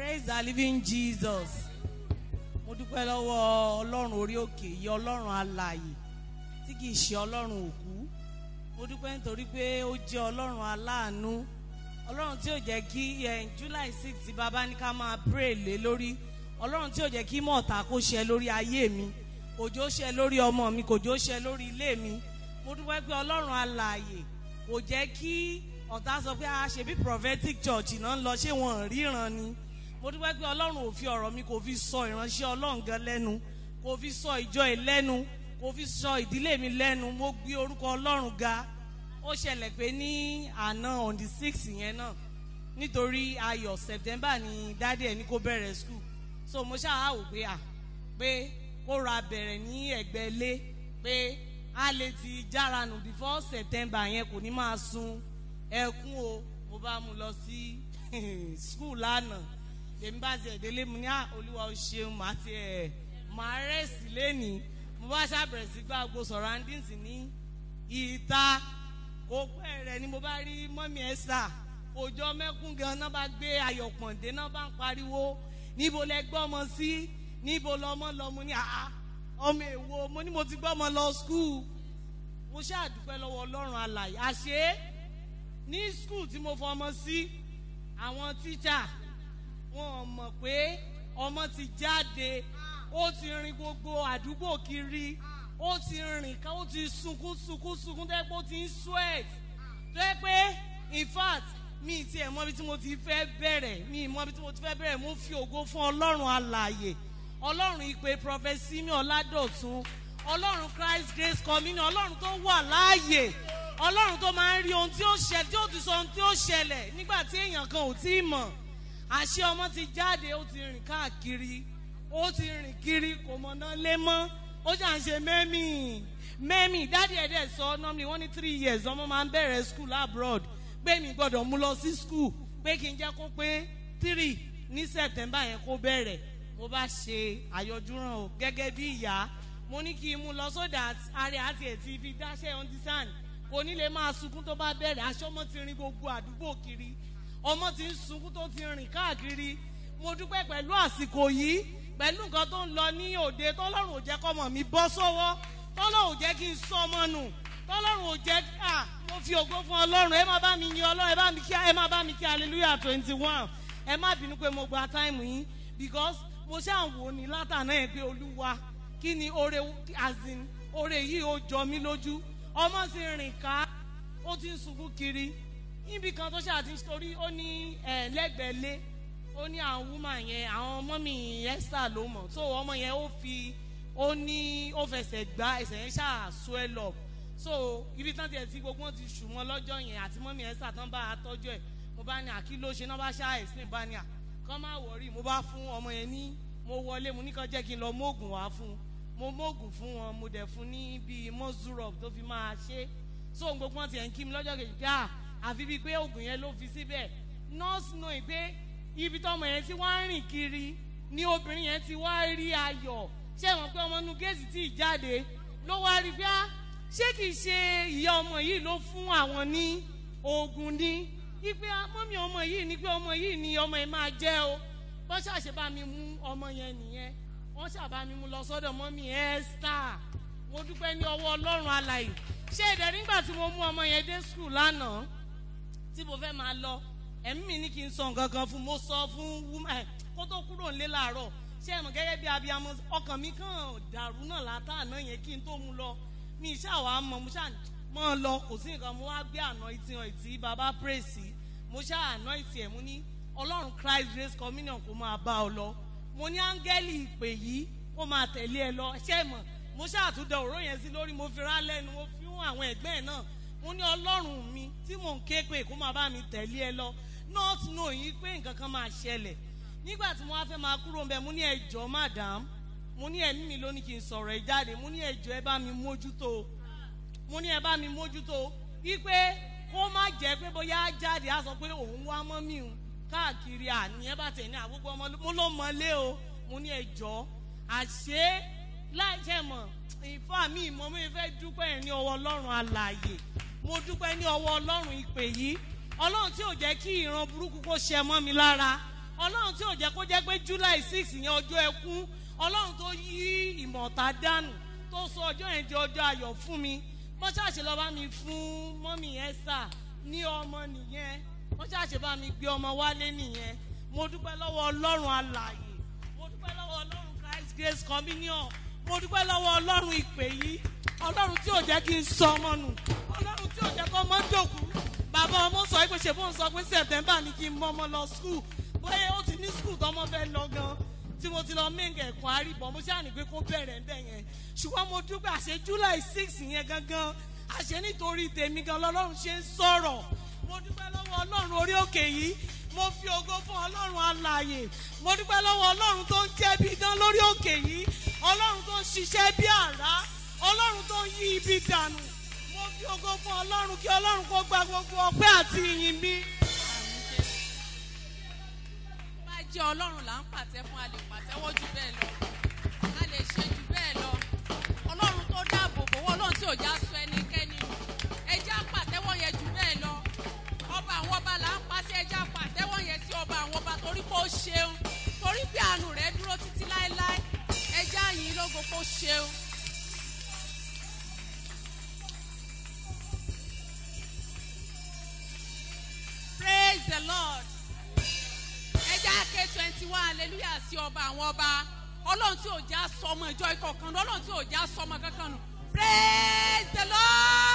praise the living jesus mo dúpẹ́ lọ́wọ́ ọlọ́run orí òkè yìí ọlọ́run alààyè tí kìí ṣe ọlọ́run òkú mo dúpẹ́ nítorí pé ó jẹ́ ọlọ́run aláàánú ọlọ́run tí ò jẹ́ kí eh, july six tí bàbá ní ká máa pray lé lórí ọlọ́run tí ò jẹ́ kí mọ̀ọ́ta kó ṣe lórí ayé mi kòjó ṣe lórí ọmọ mi kòjó ṣe lórí ilé mi mo dúpẹ́ pé ọlọ́run alààyè kò jẹ́ kí ọ̀tá sọ pé a ṣe bí prophetic church náà ń lọ ṣé wọn ríran ni mo dúpẹ́ pé ọlọ́run ò fi ọ̀rọ̀ mi kò fi sọ ìránṣẹ́ ọlọ́run gan lẹ́nu kò fi sọ ìjọ ẹ̀ lẹ́nu kò fi sọ ìdílé mi lẹ́nu mo gbé orúkọ ọlọ́run ga ó ṣẹlẹ̀ pé ní àná on the six yẹn náà nítorí ayọ̀ september ni dáadé ẹ̀ ní kó bẹ̀rẹ̀ school so mo ṣáà wò pé à pé kó ra bẹ̀rẹ̀ ní ẹ̀gbẹ́ ilé pé a lè ti jára nù before september yẹn kò ní máa sun ẹkún o mo bá mu lọ sí school lánàá èmi bá tiẹ̀ délé mu ní à olúwa ó ṣeun màá tiẹ̀ màá rẹ̀sì lẹ́nìí mo bá ṣàbẹ̀rẹ̀ sí gbà gbogbo surroundings ní ìta kò pẹ́ rẹ̀ ni mo bá rí mọ́mí ẹ́sà òjò mẹ́kún gan náà bá gbé ayọ̀pọ̀ǹdé náà bá ń pariwo níbo lẹ gbọ́ ọmọ sí níbo lọmọ lọ mo ní àá ọmọ èwo mo ní mo ti gbọ́ ọmọ lọ skul mo ṣàdúpẹ́ lọ́wọ́ ọlọ́run alàyè àṣé ní skul tí mo fọmọ sí àwọn tíṣà wọn mọ̀ pé ọmọ ti jáde ó ti rin gbogbo àdúgbò kiri ó ti rìn ká ó ti sunkún sunkún sunkún tó yẹ pé ó ti ń sweat tó yẹ pé in fact mi ti ẹ̀ mọ́bi tí mo ti fẹ́ bẹ̀rẹ̀ mi mọ́bi tí mo ti fẹ́ bẹ̀rẹ̀ mo fi ògo fún ọlọ́run alààyè ọlọ́run ìpè prọfẹsí mi ọ̀làdọ̀tún ọlọ́run christ grace communion ọlọ́run tó wà láàyè ọlọ́run tó máa ń rí ohun tí ó ṣẹlẹ̀ tí ó ti sọ ohun tí ó ṣẹlẹ̀ nígbà tí èèyàn kan ò tí ì mọ̀ àṣé ọmọ ti jáde ó ti rìn káàkiri ó ti rìn kiri kò mọ̀nà lé mọ́ ó ṣà ń ṣe mẹ́mì mẹ́mì dáàdi ẹ̀ dẹ̀ sọ normally wọ́n ní three years ọmọ máa ń bẹ̀rẹ̀ school abroad pé mi gbọ́dọ̀ mú lọ sí school pé kí n jẹ́ kó pé three ní september yẹn kó bẹ̀rẹ̀ mo bá ṣe àyọjúràn o gẹ́gẹ́ bí ìyá mo ní kí n mú lọ so that ààrẹ àti ẹ̀ ti fi dáṣẹ́ understand kò ní lè máa sunkún tó bá bẹ̀rẹ̀ aṣọ ọmọ ti rin gbogbo àdúgbò kiri ọmọ ti ń sunkún tó ti rìn káàkiri mo dúpẹ́ pẹ̀lú àsìkò yìí pẹ̀lú nǹkan tó ń lọ ní òde tọ́lọ́run ò jẹ́ kọ́mọ mi bọ́ sọ́wọ́ tọ́lọ́run ò jẹ́ kí n sọ ọmọ nù tọ́lọ́run ò jẹ́ à mo fi ògo fún ọlọ́run ẹ má bá mi yin ọlọ́run ẹ bá mi kí ẹ má bá mi kí hallelujah twenty one ẹ má bínú pé mo gba táìmù yín because mo ṣáà wò ní látàná yẹn pé olúwa kí ni oore azin oore yìí ó jọ mí lójú ọmọ sì rìn ká ó ti ń sunkún kiri níbi kan tó ṣáà ti ń torí ó ní ẹ lẹ́gbẹ̀ẹ́ lé ó ní àwọn woman yẹn àwọn ọmọ mi esther ló mọ̀ so ọmọ yẹn ó fi ó ní ó fẹsẹ̀ gbá ẹsẹ̀ yẹn ṣáà swell up so ibi tán tiẹ̀ tí gbogbo wọn ti ṣù wọn lọ́jọ́ yẹn àti mọ́mí esther tán bá a tọ́jú ẹ̀ mo bá ní àkí ló ṣe náà bá ṣáà explain bá ní à kán má wọrí mo bá fún ọmọ yẹn ní mo wọlé mo ní kàn jẹ́ kí n lọ móògùn wá fún mo móògùn fún wọn mo dẹ̀ fún ní bíi mọ́zúrọ̀p tó fi máa ṣe so gbogbo wọn tiẹ̀ ń kí mi lọ́jọ́ kejì pé à àfi bíi pé oògùn yẹn ló fi síbẹ̀ nọ́ọ̀sì náà pé ibi tọmọ yẹn ti wá ń rìn kiri ni obìnrin yẹn ti wá rí ayọ̀ ṣé wọn pé ọmọ inú géètì tí ì jáde ló wá rí bí a ṣé kìí ṣe ìyá ọmọ yìí ló fún àwọn ní oògùn ní ipe mọ́mí ọmọ yìí ni pé ọmọ yìí ni ọmọ yẹn máa jẹ́ o wọ́n ṣàṣẹ bá mi mú ọmọ yẹn nìyẹn wọ́n ṣàbá mi mú lọ sọ́dọ̀ mọ́mí esther mo dúpẹ́ ní ọwọ́ ọlọ́run alàyè ṣé ìdẹ̀ nígbà tí mo mú ọmọ yẹn dé skul lánàá tí mo fẹ́ máa lọ ẹ̀mí mi ní kí n sọ nǹkan kan fún mo sọ fún woman kó tó kúrò nílé làárọ̀ ṣé ẹ̀mọ̀ gẹ́gẹ́ bí abiyamọ ọkàn mi kàn dàrú náà látàná yẹn kí n tó mu lọ mi ṣàwà mọ mo ṣà mọ lọ kò sí nǹkan mo wá gbé àná ìtì hàn ìtì bàbá praise mo ṣà àná ìtì ẹ̀ mo ní ọlọ́run christ grace communion kó máa bá ọ lọ mo ní áńgẹ́lì ìpè yìí kó máa tẹ̀lé ẹ lọ ṣé mọ̀ mo ṣàtúndọ̀ òró yẹn sí lórí mo fi rá lẹ́nu mo fi hàn àwọn ẹ̀gbẹ́ ẹ̀ náà mo ní ọlọ́run mi tí mò ń ké pé kó máa bá mi tẹ̀lé ẹ lọ not knowing pé nǹkan kan máa ṣẹlẹ̀ nígbà tí mo wá fẹ́ máa kúrò ńbẹ mo ní ẹjọ́ madam mo ní ẹ̀mí mi ló ní kí n sọ̀rọ̀ ẹ jáde mo ní ẹjọ́ ẹ bá mi mójútó mo ní ẹ bá mi mójútó wípé kó má jẹ́ pé bóyá jáde á sọ pé òun wá mọ́ mi hùn káàkiri àní ẹ bá tẹ̀ ní àgbógbó ọmọ mo ló mọlé o mo ní ẹjọ́ àṣé láìṣẹ́ mọ̀ ìfọ́ mi ìmọ̀ mi fẹ́ dúpẹ́ ní ọwọ́ ọlọ́run alàyè mo dúpẹ́ ní ọwọ́ ọlọ́run ìpè yìí ọlọ́run tí ò jẹ́ kí ìran burúkú kó ṣẹ mọ́ mi lára ọlọ́run tí ò jẹ́ kó jẹ́ pé july six yẹn ọjọ́ ẹkún ọlọ́run tó yí ìmọ̀ta dànù tó sọ ọjọ́ yẹn di ọjọ́ ayọ̀ fún mi wọ́n ṣàṣẹ lọ́ọ́ bá mi fún mọ́mì esther ní ọmọ nìyẹn wọ́n ṣàṣẹ bá mi gbé ọmọ wálé nìyẹn mo dúpẹ́ lọ́wọ́ ọlọ́run alààyè mo dúpẹ́ lọ́wọ́ ọlọ́run christ grace communion mo dúpẹ́ lọ́wọ́ ọlọ́run ìpè yìí ọlọ́run tí ò jẹ́ kí n sọ ọmọ nù ọlọ́run tí ò jẹ́ kó ọmọ dòkú bàbá ọmọ sọ pé ṣe fóun sọ pé september ni kí n mọ ọmọ lọ skul bóyá ó ti ní skul tọmọ fẹ́ lọ gan tí mo ti lọ mẹ́ǹgẹ̀ ẹ̀kọ́ àríbọ̀ mo ṣáà ní pé kó bẹ̀rẹ̀ ń bẹ̀ yẹn ṣùgbọ́n mo dúpẹ́ àṣẹ july six yẹn gangan àṣẹ nítorí tèmi gan lọ́lọ́run ṣe ń sọ̀rọ̀ mo dúpẹ́ lọ́wọ́ ọlọ́run orí òkè yìí mo fi ògo fún ọlọ́run alààyè mo dúpẹ́ lọ́wọ́ ọlọ́run tó ń jẹ́ bí idán lórí òkè yìí ọlọ́run tó ń ṣiṣẹ́ bí àrá ọlọ́run tó ń yí ibi dànù mo fi ògo fún ọlọ́run kí ọlọ́run kó gba gbogbo ọpẹ́ àti ìyìn mi. bá jẹ́ ọlọ́run là ń pàtẹ fún a lè pàtẹ́wọ́ jù bẹ́ẹ̀ lọ a lè ṣe jù bẹ́ẹ̀ lọ ọlọ́run tó dáàbò bò wọ́n ọlọ́run tí ò já sọ ẹnikẹ́ni nù ẹjẹ́ àpàtẹ́wọ́ yẹn jù bẹ́ẹ̀ lọ ọba àwọn ọba là ń pa sí ẹjẹ́ àpàtẹ́wọ́ yẹn sí ọba àwọn ọba torí pé ó ṣeun torí pé àánú rẹ̀ dúró títí láéláé ẹjẹ́ àyìn lógo kó ṣeun. praise the lord ẹja ké twenty one hallelujah sí ọba àwọn ọba ọlọ́run tí ò já sọmọ ìjọ ikọ̀ kan ọlọ́run tí ò já sọmọ kankan nù praise the lord.